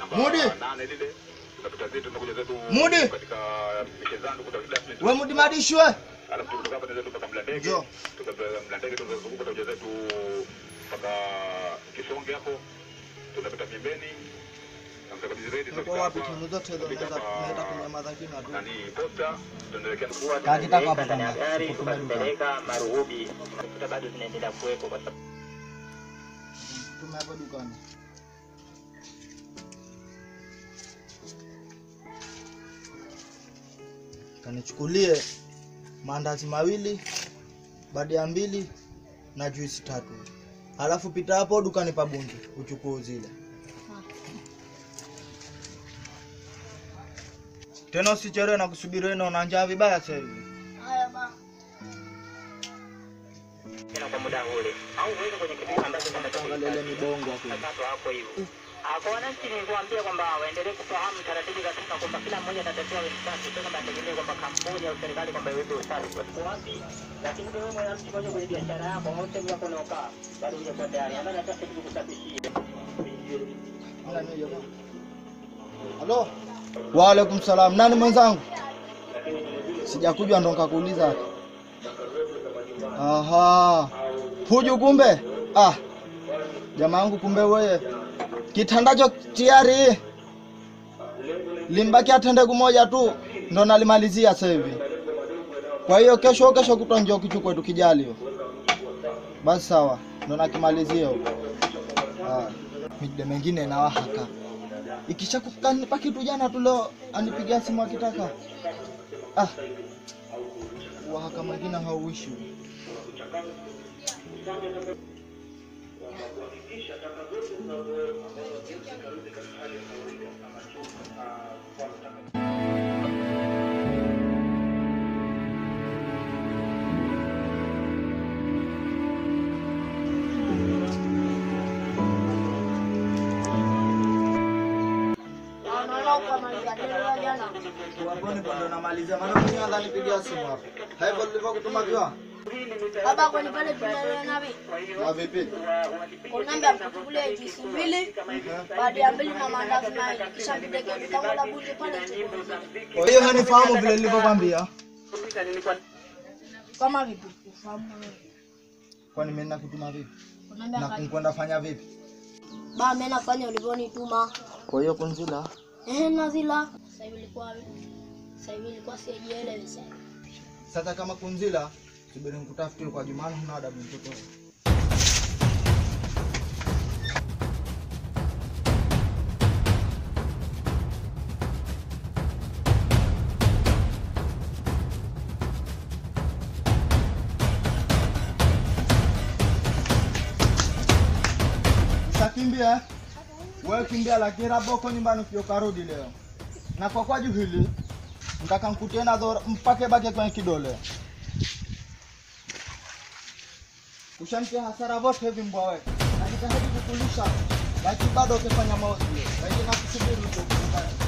Mudi. nane lile tunapita zetu tunakuja zetu Mudi. katika michezano kuta classmate We Mudi Madishwe. alafu kutoka hapa tunaenda mpaka Mlandege Njoo. kutoka Mlandege tunazunguka tutakuja zetu mpaka Kisonge hapo tunapita Miembeni na mtakatifu zaidi Tuko wapi timu zote hizo naweza naenda kunyamaza kimya tu. nani posta tunaelekea Kakitaka hapa ndani ya kama gari tuko tumeruka. tukazipeleka Maruhubi, kuta bado zinaendelea kuwepo kwa sababu Tume hapo dukani. Kanichukulie maandazi mawili, badia mbili na juisi tatu. Halafu pita hapo dukani pa Bunju uchukue zile. Tena usichelewe na kusubiri wewe una njaa vibaya sasa hivi. tena kwa muda ule au uweze kwenye kipindi ambacho kwamba Angalia ile mibongo hapo. tatu hapo hivyo. Ah, Kwa wananchi ni kuambia kwamba waendelee kufahamu taratibu za sasa kwamba kila mmoja atatakiwa awe safi, sio kwamba ategemee kwamba kampuni au serikali kwamba iweke usafi kwa siku wapi, lakini wewe mwananchi moja kwenye biashara yako au sehemu yako unaokaa bado hujakuwa tayari, ambaye anataka kitu kusafishia Halo. Wa alaikum salam. Nani mwenzangu? Sijakuja ndo nikakuuliza. Aha. Huju kumbe? Ah. Jamaa yangu kumbe wewe. Kitandacho tayari. Limbaki atende kumoja tu ndo nalimalizia sasa hivi. Kwa hiyo kesho kesho kutwa njoo kichukue tukijali hiyo. Basi sawa. Ndo nakimalizia huko. Ah. Mide mengine na wahaka ikisha kukanipa kitu jana tu leo anipigia simu akitaka ah wahaka mwingine hauishi Waponi ndo namalizia maana mwenyewe ananipigia simu hapa hivyo nilivyokutuma kiwa Baba kwani pale tunaelewa nabi. na vipi Kunambia mkuchukulie juisi mbili, baada ya mbili na maandazi mawili. Kisha mpeleke duka la bunge pale tukuuzie. kwa hiyo hanifahamu vile nilivyokwambia Kama vipi? Ufahamu wewe. kwani mimi nakutuma vipi Kunambia na kani. kwenda fanya vipi Ba mimi nafanya ulivyonituma. kwa hiyo kunzila Eh, nazila. Sasa hivi ilikuwa sasa hivi ilikuwa sijielewi sasa. sasa kama kunzila subiri nikutafutie kwa jumana huna adabu mtoto Utakimbia wewe kimbia, lakini labda uko nyumbani ukio karudi leo, na kwa kwaju hili ntaka nkutie nazo mpake bake kwenye kidole. Ushamtia hasara vote hivi mbwa wewe, najitahidi kukulisha, lakini bado ukifanya maozi, lakini nakusubiri huko.